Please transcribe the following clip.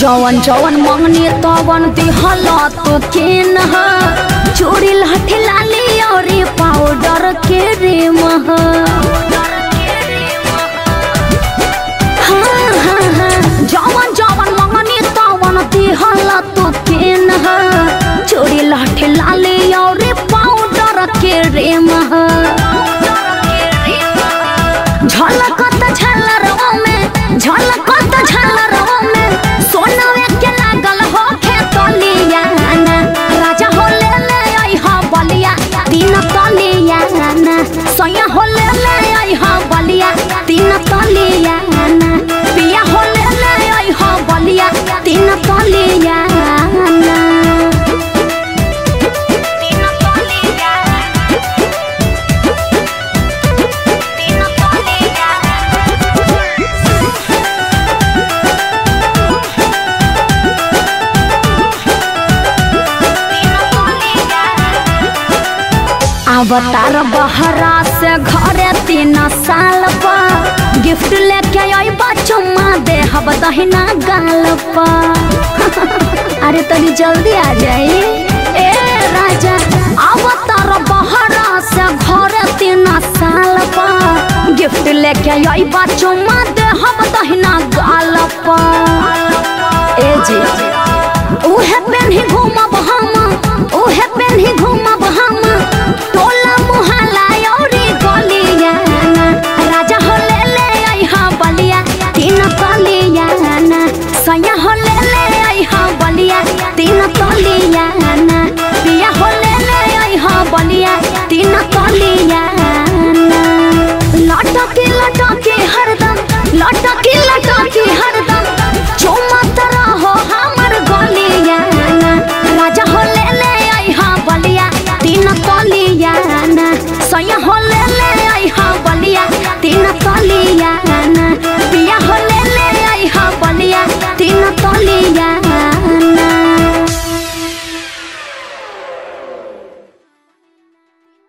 जवन जवन मंगनी तवन दिहल तो केन ह चूड़ी लाठी लाली और पाउडर के रे मह हाँ, हाँ, हाँ। जवन जवन मंगनी तवन दिहल तो केन ह चूड़ी लाठी लाली और पाउडर के रे मह झलकत झलरवा में झलकत झलरवा में सोनवे के लागल हो खेतलिया राजा हो ले ले आई हा बलिया तीन तलिया सैया हो ले ले आई हा बलिया तीन तलिया पिया हो ले ले आई हा बलिया तीन तलिया तीन तलिया तीन तलिया अवतार बहरा से घरे तीन साल पर गिफ्ट लेके आई चुम्मा दे हब दहिना गाल पर अरे तनी जल्दी आ जाई ए राजा अवतार बहरा से घरे तीन साल पर गिफ्ट लेके आई चुम्मा दे हब दहिना गाल पर ए जी उहे पेन्ही घूमब हम उहे पेन्ही घूमब हम टोला मुहल्ला औरी गलिया राजा हो ले ले आई हा बलिया तीन तलिया सैया हो ले ले आई हा बलिया तीन तलिया पिया हो ले ले आई हा बलिया तीन तलिया लटके लटके हरदम लट